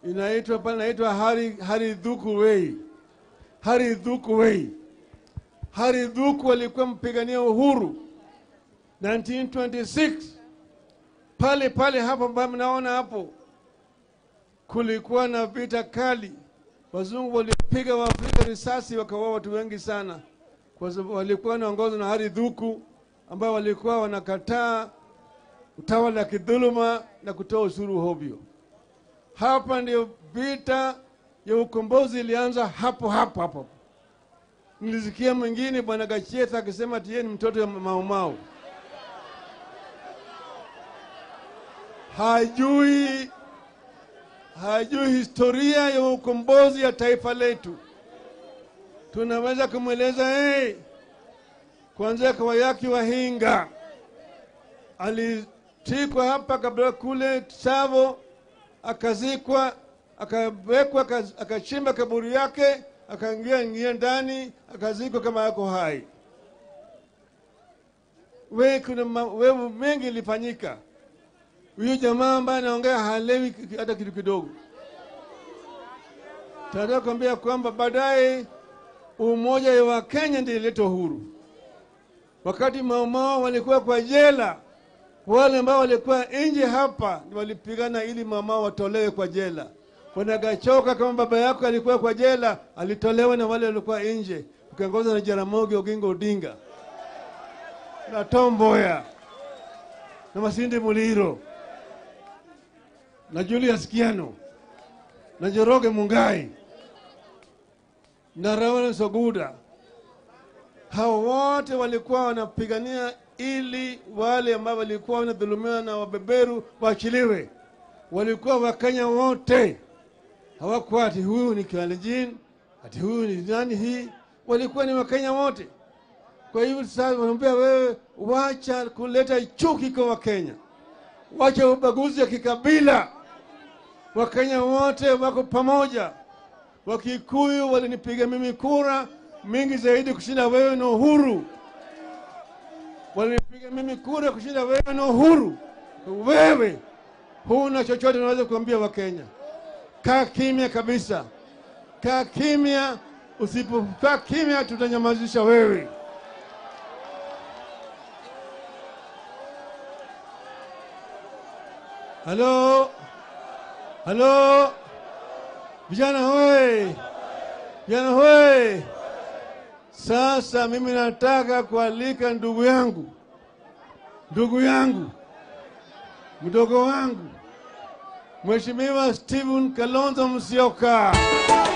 inaitwa pale inaitwa Hari Hari Dhuku Way. Hari Dhuku Way. Hari Dhuku alikuwa mpigania uhuru 1926 pale pale hapo ambapo mnaona hapo, kulikuwa na vita kali. Wazungu walipiga Waafrika risasi wakaua watu wengi sana, kwa sababu walikuwa wanaongozwa na Hari Dhuku ambao walikuwa wanakataa utawala wa kidhuluma na kutoa ushuru hovyo. Hapa ndio vita ya ukombozi ilianza hapo hapo hapo. Nilisikia mwingine bwana Gachietha akisema ati yeye ni mtoto wa Maumau. Hajui, hajui historia ya ukombozi ya taifa letu. Tunaweza kumweleza hey, kuanzia Kawayaki Wahinga alitikwa hapa kabla kule Tsavo, akazikwa, akawekwa, akaz- akachimba kaburi yake, akaingia ingia ndani, akazikwa kama yako hai. We, kuna ma- wewe mengi ilifanyika. Huyu jamaa ambaye anaongea halewi ki- hata kitu kidogo. Tunataka kuambia kwamba baadaye umoja wa Kenya ndio ileta uhuru. Wakati maumao walikuwa kwa jela, wale ambao walikuwa nje hapa ndio walipigana ili maumao watolewe kwa jela. Bwana Gachoka kama baba yako alikuwa kwa jela, alitolewa na wale walikuwa nje, ukiongozwa na Jaramogi Oginga Odinga na Tom Mboya na Masinde Muliro na Julius Kiano na Njoroge Mungai na Rawal Soguda. Hao wote walikuwa wanapigania ili wale ambao walikuwa wanadhulumiwa na wabeberu waachiliwe. Walikuwa Wakenya wote, hawakuwa ati huyu ni Kalenjin, ati huyu ni nani hii. Walikuwa ni Wakenya wote. Kwa hivyo sasa wanaambia wewe, wacha kuleta chuki kwa Wakenya, wacha ubaguzi wa kikabila. Wakenya wote wako pamoja. Wakikuyu walinipiga mimi kura mingi zaidi kushinda wewe na Uhuru. Walinipiga mimi kura kushinda wewe na Uhuru. Wewe huna chochote unaweza kuambia Wakenya. Kaa kimya kabisa, kaa kimya. Usipokaa kimya, tutanyamazisha wewe. Halo, halo, vijana hoye, vijana hoye. Sasa mimi nataka kualika ndugu yangu, ndugu yangu, mdogo wangu, Mheshimiwa Stephen Kalonzo Musyoka.